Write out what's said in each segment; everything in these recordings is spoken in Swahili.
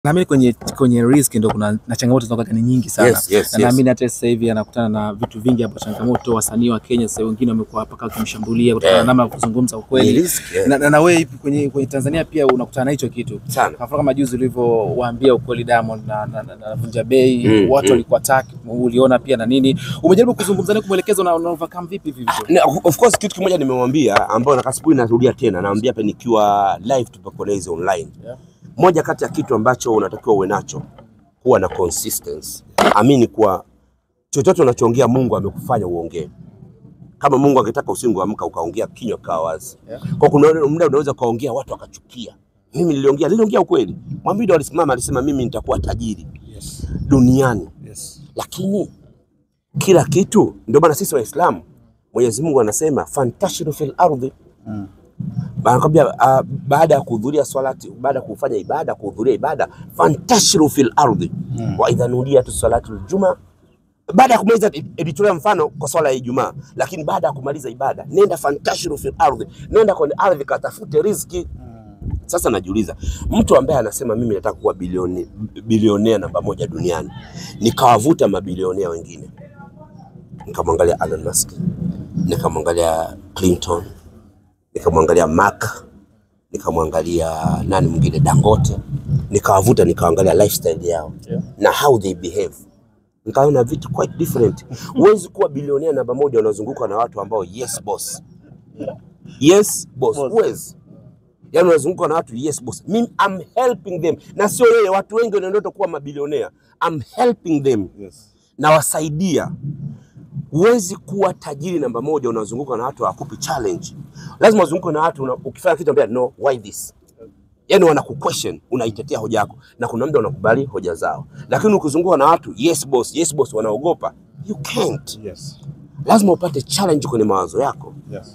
Naamini kwenye kwenye risk ndo kuna na changamoto zinakuwa ni nyingi sana. Yes, yes, na yes. naamini hata sasa hivi anakutana na vitu vingi hapo changamoto. Wasanii wa Kenya sasa wengine wamekuwa mpaka wakimshambulia kutokana na Yeah. namna ya kuzungumza Ni ukweli. risk, yeah. Na, na, na wewe kwenye, kwenye Tanzania pia unakutana na hicho kitu. Sana. Kwa mfano kama juzi ulivyowaambia ukweli Diamond na, na, na, na Vunja Bei Mm, watu mm. walikuwa attack, uliona pia na nini. Umejaribu kuzungumza naye kumwelekeza una, una overcome vipi hivi vitu? Na, of course kitu kimoja nimemwambia ambao na kasibu narudia tena naambia hapa nikiwa live tupakoleze online. Yeah. Moja kati ya kitu ambacho unatakiwa uwe nacho kuwa na consistency. Amini kuwa chochote unachoongea Mungu amekufanya uongee. Kama Mungu angetaka usingeamka ukaongea kinywa kawa wazi. Yeah. Kwa kuna muda unaweza ukaongea watu wakachukia. Mimi niliongea, niliongea ukweli. Mwambido alisimama alisema mimi nitakuwa tajiri Yes. duniani. Yes. lakini kila kitu, ndio maana sisi Waislamu Mwenyezi Mungu anasema fantashiru fil ardhi, Mm. anakwambia uh, baada ya kuhudhuria swalati, baada ya kufanya ibada, kuhudhuria ibada, fantashiru fil ardhi Mm. wa idha nudiyatu salatu ljuma, baada ya kumaliza, ilitolea mfano kwa swala ya Ijumaa, lakini baada ya kumaliza ibada, nenda fantashiru fil ardhi, nenda kwenye ardhi katafute riziki. Sasa najiuliza mtu ambaye anasema mimi nataka kuwa bilioni, bilionea namba moja duniani, nikawavuta mabilionea wengine, nikamwangalia Elon Musk, nikamwangalia Clinton, nikamwangalia Mark, nikamwangalia nani mwingine Dangote, nikawavuta nikaangalia lifestyle yao Yeah. na how they behave, nikaona vitu quite different. Huwezi kuwa bilionea namba moja unazungukwa na watu ambao yes boss, yes boss, Boss. huwezi yani unazunguka na watu yes boss. Mimi I'm helping them, na sio yeye. Watu wengi wana ndoto kuwa mabilionea. I'm helping them, Yes. nawasaidia. Huwezi kuwa tajiri namba moja unazunguka na watu hawakupi challenge. Lazima uzunguke na watu una, ukifanya kitu ambia no why this, yani wanaku question, unaitetea hoja yako, na kuna muda unakubali hoja zao, lakini ukizunguka na watu yes boss, yes boss, wanaogopa, you can't. Yes. Lazima upate challenge kwenye mawazo yako. Yes.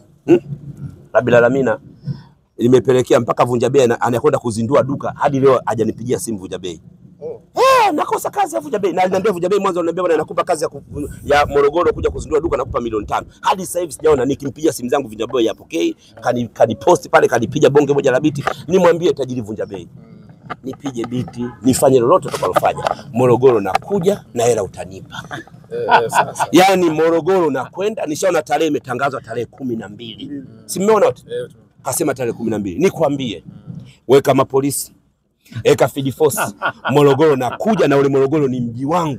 Rabbil Alamina imepelekea mpaka Vunja Bei ana- anakwenda kuzindua duka hadi leo hajanipigia simu Vunja Bei. Oh. Eh, nakosa kazi ya Vunja Bei. Na aliniambia Vunja Bei mwanzo ananiambia bwana nakupa kazi ya, ku, ya Morogoro kuja kuzindua duka nakupa milioni tano. Hadi sasa hivi sijaona nikimpigia simu zangu Vunja Bei yapokei, kani kani post pale kanipiga bonge moja la biti. Nimwambie tajiri Vunja Bei. Nipige biti, nifanye lolote utakalofanya. Morogoro nakuja na hela utanipa. Eh, sasa. Yaani Morogoro nakwenda, nishaona tarehe imetangazwa tarehe kumi na mbili. Si mmeona wote? Eh, kasema tarehe kumi na mbili. Nikwambie, weka mapolisi, weka field force Morogoro, na kuja na ule Morogoro ni mji wangu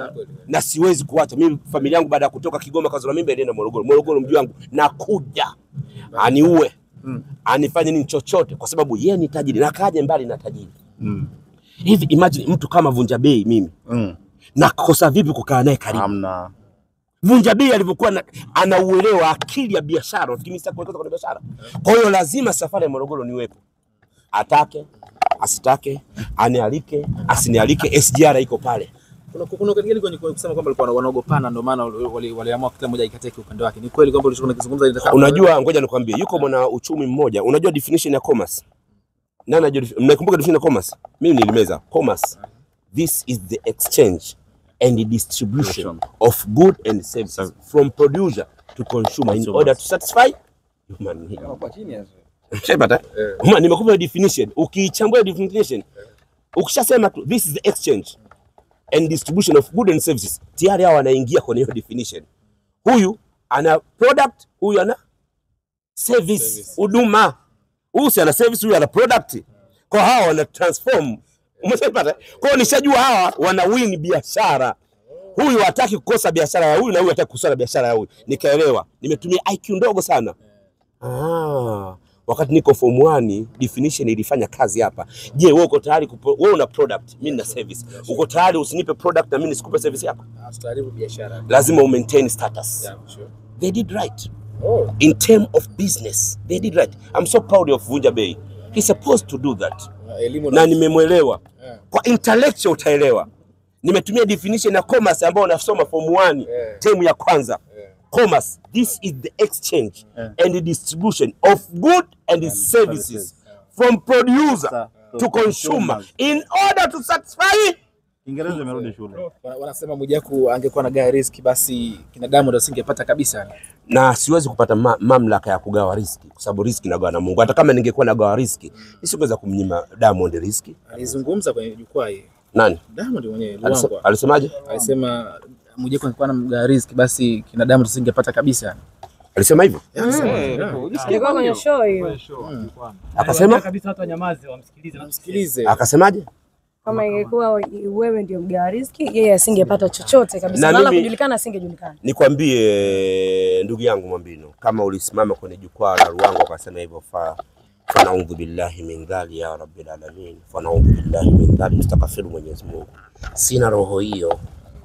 na siwezi kuacha mimi. Familia yangu baada ya kutoka Kigoma kazora mimba ilienda Morogoro. Morogoro mji wangu, nakuja aniue Mm. anifanye nini chochote, kwa sababu yeye ni tajiri na kaje mbali na tajiri. Mm. Hivi imagine mtu kama Vunja Bei, mimi Mm. nakosa vipi kukaa naye karibu? Hamna. Vunja Bei alivyokuwa na- anauelewa akili ya biashara, nafikiri mimi sitaki kuwekeza kwenye biashara. Kwa hiyo lazima safari ya Morogoro niwepo, atake asitake, anialike asinialike, SGR iko pale. Kuna kuna kingine kwenye kwenye kusema kwamba walikuwa wanaogopana ndio maana wali- wali- waliamua kila mmoja ikateke upande wake. Ni kweli kwamba ulichokuwa unakizungumza inataka Unajua, ngoja nikwambie, yuko mwana uchumi mmoja, unajua definition ya commerce? Nani anajua? defi- Mnakumbuka definition ya commerce? Mimi nilimeza commerce. This is the exchange and the distribution of good and services from producer to consumer in Consumers. order to satisfy human need. kwa chini hapo. Shaipata? Ma, nimekupa hiyo definition. Ukiichambua hiyo definition, ukishasema tu this is the exchange and distribution of goods and services, tayari hao wanaingia kwenye hiyo definition. Huyu ana product, huyu ana service, Service. huduma. Huyu si ana service, huyu ana product. Kwa hawa wana transform. Umeshaipata? Kwa hiyo nishajua hawa wana win biashara. Huyu hataki kukosa biashara ya huyu na huyu hataki kukosa biashara ya huyu. Nikaelewa. Nimetumia IQ ndogo sana. Ah, wakati niko form 1 definition ilifanya kazi hapa. Je, wewe uko tayari kupo, wewe una product, mimi na service. Uko tayari usinipe product na mimi nisikupe service yako? Tutaharibu biashara. Lazima u maintain status. Yeah, sure. They did right. Oh. In term of business, they did right. I'm so proud of Vunja Bei. He's supposed to do that. Elimu Na nimemwelewa. Yeah. Kwa intellectual utaelewa. Nimetumia definition ya commerce ambayo unasoma form 1 Yeah. term ya kwanza. Yeah. commerce this is the exchange Yeah. and the distribution of good and, services from producer Sa- to to consumer consumers. in order to satisfy Kiingereza imerudi shule. Wana- Wanasema Mwijaku angekuwa na gawa riski basi kina Diamond asingepata kabisa. na siwezi kupata ma mamlaka ya kugawa riski kwa sababu riski nagawa na Mungu. Hata kama ningekuwa nagawa riski, nisingeweza kumnyima Diamond riski. Alizungumza kwenye jukwaa hii Nani Diamond mwenyewe Alise- Luangwa alisemaje? alisema Mwijaku angekuwa na gawa riski basi kina Diamond asingepata kabisa. Alisema hivyo, Ilikuwa kwenye show hiyo. akasema kabisa watu wanyamaze wamsikilize. Msikilize. akasemaje? Kama ingekuwa wewe ndio mgawa riski, yeye asingepata chochote kabisa. Na Na wala mimi- kujulikana asingejulikana. Nikwambie ndugu yangu Mwambino, kama ulisimama kwenye jukwaa la Ruangwa ukasema hivyo, fa fanaudhu billahi min dhali ya rabbil alamin, fanaudhu billahi min dhali, mstakafiru Mwenyezi Mungu. Sina roho hiyo,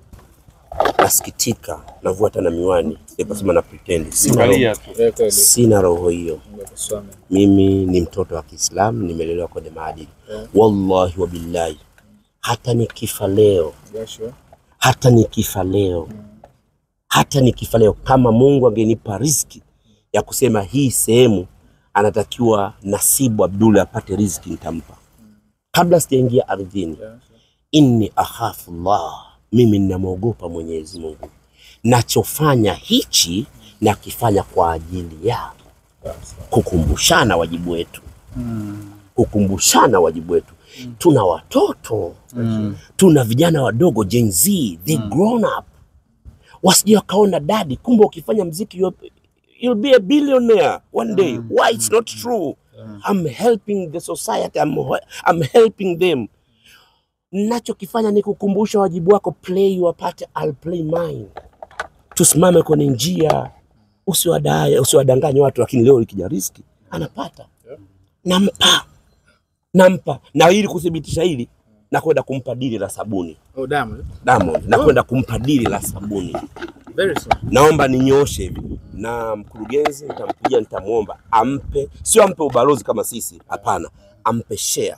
nasikitika, navua hata na miwani, nikasema na pretend sina roho, Angalia tu. Eh, kweli. sina roho hiyo. Mungu akusome. Mimi ni mtoto wa Kiislamu, nimelelewa kwenye maadili. Wallahi wa billahi, hata nikifa leo Jasho. hata nikifa leo, hata nikifa leo, kama Mungu angenipa riziki ya kusema hii sehemu anatakiwa Nasibu Abdul apate riziki, nitampa kabla sijaingia ardhini. Inni akhafu Allah, mimi ninamwogopa Mwenyezi Mungu. Nachofanya hichi nakifanya kwa ajili ya kukumbushana wajibu wetu, kukumbushana wajibu wetu. Tuna watoto tuna vijana wadogo Gen Z, they grown up, wasije wakaona dadi, kumbe ukifanya mziki you'll, you'll be a billionaire one day. Why it's not true? I'm helping the society, I'm, I'm helping them. Nachokifanya ni kukumbusha wajibu wako, play your part, I'll play mine. Tusimame kwenye njia, usiwadai usiwadanganye watu, lakini leo ikija riski anapata, nampa nampa, na ili kuthibitisha hili nakwenda kumpa dili la sabuni Oh, Diamond. Diamond, nakwenda kumpa dili la sabuni. Very soon. Naomba ninyooshe hivi na mkurugenzi, nitampigia nitamwomba ampe, sio ampe ubalozi kama sisi, hapana, ampe share,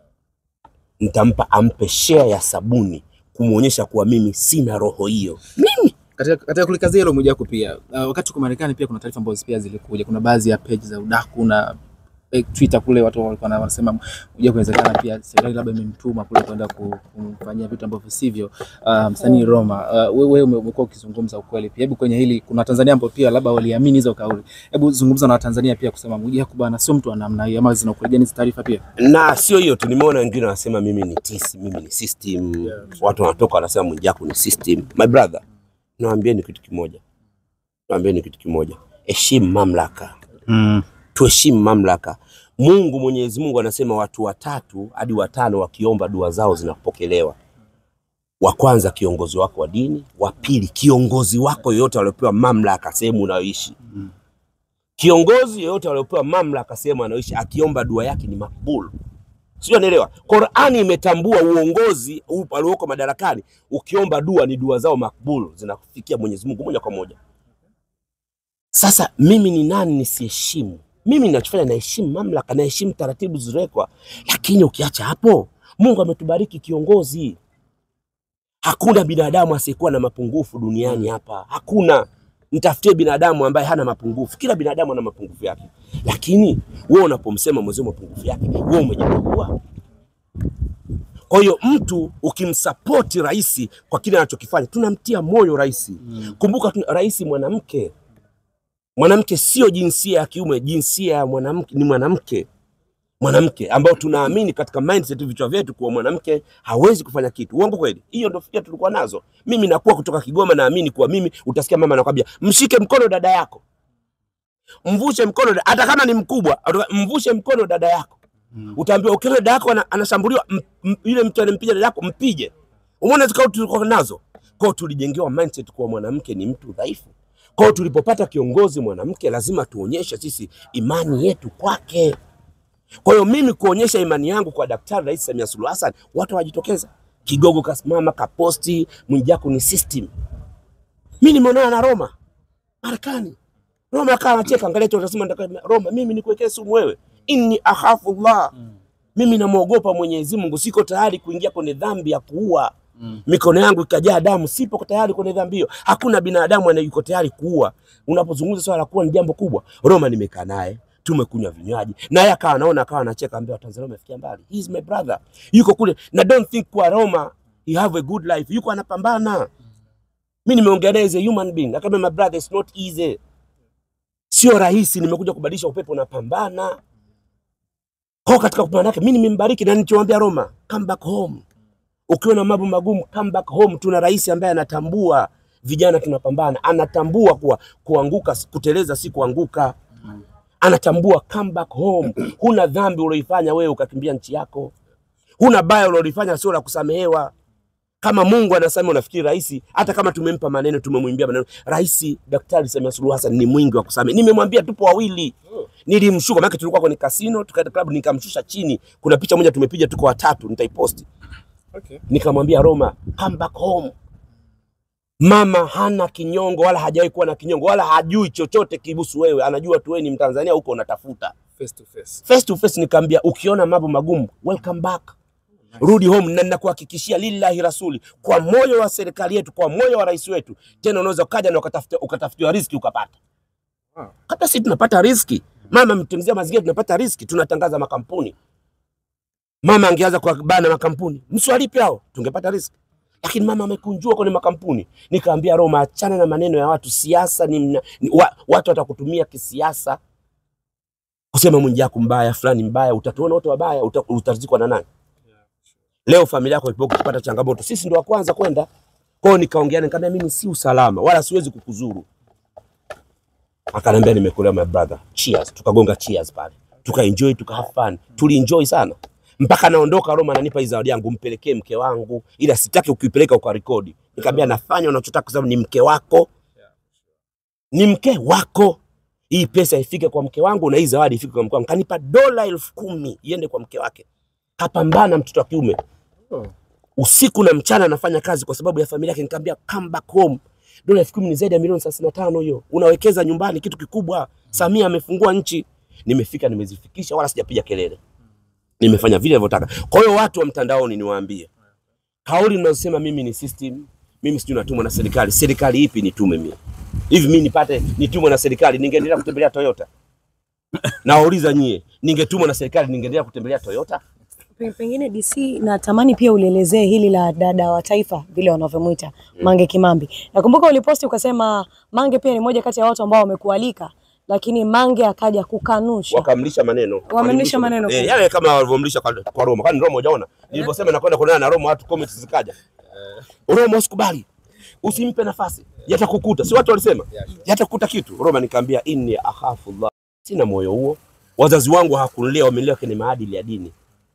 nitampa ampe share ya sabuni kumwonyesha kuwa mimi sina roho hiyo. Mimi Katika, katika kulikazia hilo Mwijaku pia uh, wakati uko Marekani pia kuna taarifa ambazo pia zilikuja. Kuna baadhi ya page za udaku na eh, Twitter kule watu walikuwa na- wanasema Mwijaku inawezekana pia serikali labda imemtuma kule kwenda ku- kumfanyia vitu ambavyo sivyo uh, msanii Roma. Uh, wewe ume- umekuwa ukizungumza ukweli pia. Hebu kwenye hili kuna Watanzania ambao pia labda waliamini hizo kauli. Hebu zungumza na Watanzania pia kusema Mwijaku bana sio mtu wa namna hiyo, ama zina ukweli gani hizo taarifa pia? na sio hiyo tu, nimeona wengine wanasema mimi ni tisi, mimi ni system. Watu wanatoka wanasema Mwijaku ni system. My brother, nawaambieni kitu kimoja, nawaambieni kitu kimoja, heshimu mamlaka Mm. tuheshimu mamlaka. Mungu Mwenyezi Mungu anasema watu watatu hadi watano wakiomba dua zao zinapokelewa. Wa kwanza kiongozi wako wa dini, wa pili kiongozi wako yoyote aliopewa mamlaka sehemu unayoishi. Kiongozi yoyote aliopewa mamlaka sehemu anayoishi akiomba dua yake ni makbul. Sio, naelewa. Qur'ani imetambua uongozi huu alioko madarakani, ukiomba dua ni dua zao makbul, zinafikia Mwenyezi Mungu moja kwa moja. Sasa mimi ni nani nisiheshimu? Mimi ninachofanya naheshimu mamlaka, naheshimu taratibu zilizowekwa, lakini ukiacha hapo, Mungu ametubariki kiongozi. Hakuna binadamu asiyekuwa na mapungufu duniani hapa, hakuna. Mtafutie binadamu ambaye hana mapungufu. Kila binadamu ana mapungufu yake, lakini wewe unapomsema mwenzio mapungufu yake, wewe umejipungua. Kwa hiyo mtu ukimsapoti rais kwa kile anachokifanya, tunamtia moyo rais. Kumbuka tuna- rais mwanamke mwanamke sio jinsia ya kiume, jinsia ya mwanamke ni mwanamke, mwanamke ambao tunaamini katika mindset vichwa vyetu kuwa mwanamke hawezi kufanya kitu. Uongo kweli? Hiyo ndio fikra tulikuwa nazo. Mimi nakuwa kutoka Kigoma, naamini kuwa mimi, utasikia mama anakwambia mshike mkono dada yako, mvushe mkono, da- hata kama ni mkubwa, atoka- mvushe mkono dada yako. Utaambiwa ukiona dada yako ana- anashambuliwa, m- m- yule mtu anampiga dada yako, mpige. Umeona zikao tulikuwa nazo kwao, tulijengewa mindset kuwa mwanamke ni mtu dhaifu. Kwa hiyo tulipopata kiongozi mwanamke, lazima tuonyeshe sisi imani yetu kwake. Kwa hiyo mimi kuonyesha imani yangu kwa Daktari Rais Samia Suluhu Hassan, watu wajitokeza. Kigogo kasimama kaposti, Mwijaku ni system. Mimi nimeonana na Roma Marekani, Roma akawa anacheka, angalia tu atasema ndaka- Roma, mimi nikuwekee sumu wewe, inni akhafu Allah, mimi namwogopa Mwenyezi Mungu, siko tayari kuingia kwenye dhambi ya kuua mikono yangu ikajaa damu, sipo tayari kwenye dhambi hiyo. Hakuna binadamu anayuko tayari kuua. Unapozungumza swala la kuua ni jambo kubwa. Roma nimekaa naye tumekunywa vinywaji naye akawa anaona akawa anacheka, ambia Watanzania wamefikia mbali. He is my brother, yuko kule na don't think kwa Roma he have a good life, yuko anapambana. Mi nimeongea naye as a human being, akamwambia my brother, it's not easy, sio rahisi. Nimekuja kubadilisha upepo, napambana kwa katika kupambana yake. Mi nimembariki na nilichomwambia Roma, come back home. Ukiwa na mambo magumu, come back home. Tuna rais ambaye anatambua vijana tunapambana, anatambua kuwa kuanguka, kuteleza si kuanguka anatambua come back home. Huna dhambi ulioifanya wewe ukakimbia nchi yako, huna baya ulilofanya sio la kusamehewa. Kama Mungu anasema, unafikiri rais, hata kama tumempa maneno, tumemwimbia maneno, rais Daktari Samia Suluhu Hassan ni mwingi wa kusamehe. Nimemwambia tupo wawili, nilimshuka maana tulikuwa kwenye kasino, tukaenda club, nikamshusha chini. Kuna picha moja tumepiga, tuko watatu, nitaiposti. Okay. Nikamwambia Roma, come back home. Mama hana kinyongo wala hajawahi kuwa na kinyongo wala hajui chochote kihusu wewe, anajua tu wewe ni Mtanzania huko unatafuta Face to face. face to face. Nikamwambia ukiona mambo magumu, welcome back, rudi home, na ninakuhakikishia lillahi rasuli, kwa moyo wa serikali yetu, kwa moyo wa rais wetu, tena unaweza ukaja na ukatafuta ukatafutiwa riziki ukapata. Wow. Hata sisi tunapata riziki, mama mtemzia mazingira, tunapata riziki, tunatangaza makampuni. Mama angeanza kwa bana makampuni, msiwalipe hao, tungepata riziki lakini mama amekunjua kwenye makampuni. Nikaambia Roma, achana na maneno ya watu. Siasa ni, mna, ni wa, watu watakutumia kisiasa kusema Mwijaku mbaya, fulani mbaya, utatuona wote wabaya, uta, utazikwa na nani? Leo familia yako ipo kupata changamoto, sisi ndo wa kwanza kwenda kwao. Nikaongea nikamwambia, mimi si usalama wala siwezi kukuzuru. Akaniambia nimekuelewa my brother, cheers. Tukagonga cheers pale, tukaenjoy, tuka have fun, tulienjoy sana mpaka naondoka Roma, ananipa hii zawadi yangu, mpelekee mke wangu, ila sitaki ukipeleka ukarekodi. Nikamwambia nafanya unachotaka kwa sababu ni mke wako, ni mke wako. Hii pesa ifike kwa mke wangu na hii zawadi ifike kwa mke wangu. Kanipa dola elfu kumi iende kwa mke wake. Kapambana mtoto wa kiume Oh. usiku na mchana anafanya kazi kwa sababu ya familia yake. Nikamwambia come back home. Dola elfu kumi ni zaidi ya milioni thelathini na tano hiyo, unawekeza nyumbani, kitu kikubwa. Samia amefungua nchi. Nimefika, nimezifikisha, wala sijapiga kelele nimefanya vile nilivyotaka. Kwa hiyo watu wa mtandaoni niwaambie, kauli mnazosema mimi ni system, mimi sijui natumwa na serikali. Serikali ipi nitume mimi? Hivi mimi nipate nitumwe na serikali ningeendelea kutembelea Toyota? Nawauliza nyie, ningetumwa na serikali ningeendelea kutembelea Toyota? Pe- Pengine DC natamani pia ulielezee hili la dada wa taifa vile wanavyomwita Mange Kimambi. Nakumbuka uliposti ukasema Mange pia ni moja kati ya watu ambao wamekualika, lakini Mange akaja kukanusha. Wakamlisha maneno, Wamemlisha maneno eh, kwa- yale kama walivyomlisha kwa, kwa Roma. Kwani Roma hujaona nilivyosema nakwenda kuonana na Roma, watu comments zikaja, Roma usikubali, usimpe nafasi, yatakukuta. Si watu walisema yatakukuta kitu. Roma nikamwambia inni akhafu Allah, sina moyo huo. Wazazi wangu hawakunilea, wamelelewa kwenye maadili ya dini.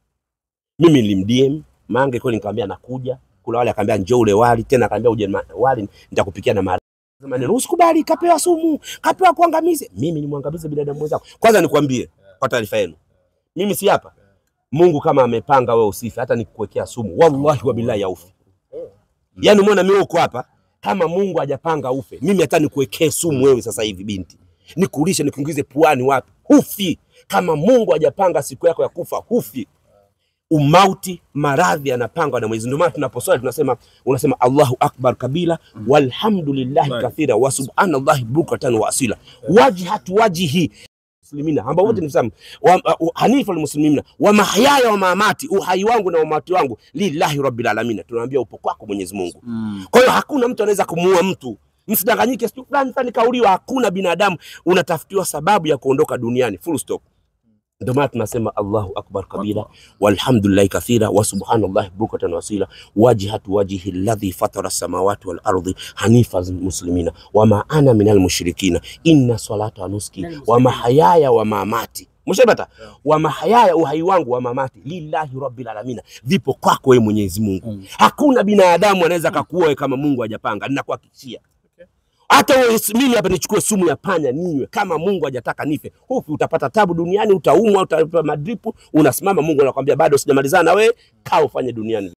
Mimi nilimdm Mange kweli, nikamwambia nakuja kula wali, akaambia njoo ule wali tena, akaambia uje ma- wali nitakupikia na mara maneno usikubali, kapewa sumu, kapewa kuangamize. Mimi nimwangamize binadamu mwenzangu? Kwanza nikwambie kwa taarifa yenu, mimi si hapa. Mungu kama amepanga wewe usife, hata nikuwekea sumu, wallahi wa billahi yaufi. Yaani umeona mimi uko hapa, kama Mungu hajapanga ufe, mimi hata nikuwekee sumu wewe sasa hivi binti, nikulishe nikuingize puani wapi, hufi. Kama Mungu hajapanga siku yako ya kufa, hufi. Umauti, maradhi yanapangwa na Mwenyezi. Ndio maana tunaposwali tunasema, unasema Allahu akbar kabila walhamdulillahi kathira wa subhanallahi bukratan wa asila wajhatu wajhi muslimina ambao wote ni Waislamu wa- uh, hanifa almuslimina wa mahyaya wa mamati, uhai wangu na umati wangu lillahi rabbil alamin. Tunaambia upo kwako Mwenyezi Mungu. Kwa hiyo hakuna mtu anaweza kumuua mtu. Msidanganyike, sijui fulani fulani kauliwa. Hakuna binadamu unatafutiwa sababu ya kuondoka duniani, full stop. Ndio maana tunasema Allahu akbar kabira walhamdulillahi kathira wa subhanallahi bukratan wa asila wajhatu wajhi alladhi fatara samawati wal ardi hanifa muslimina wama ana minal mushrikina inna salata wa nuski wa mahayaya wa mamati Mshabata wa mahayaya, uhai wangu wa mamati lillahi rabbil alamin, vipo kwako wewe Mwenyezi Mungu. Hakuna binadamu anaweza kakuoa wewe kama Mungu hajapanga, ninakuhakikishia. Hata wewe mimi hapa nichukue sumu ya panya ninywe, kama Mungu hajataka nife, hufi, utapata tabu duniani, utaumwa, utapata madripu, unasimama, Mungu anakuambia bado sijamalizana na wewe, kaa ufanye duniani.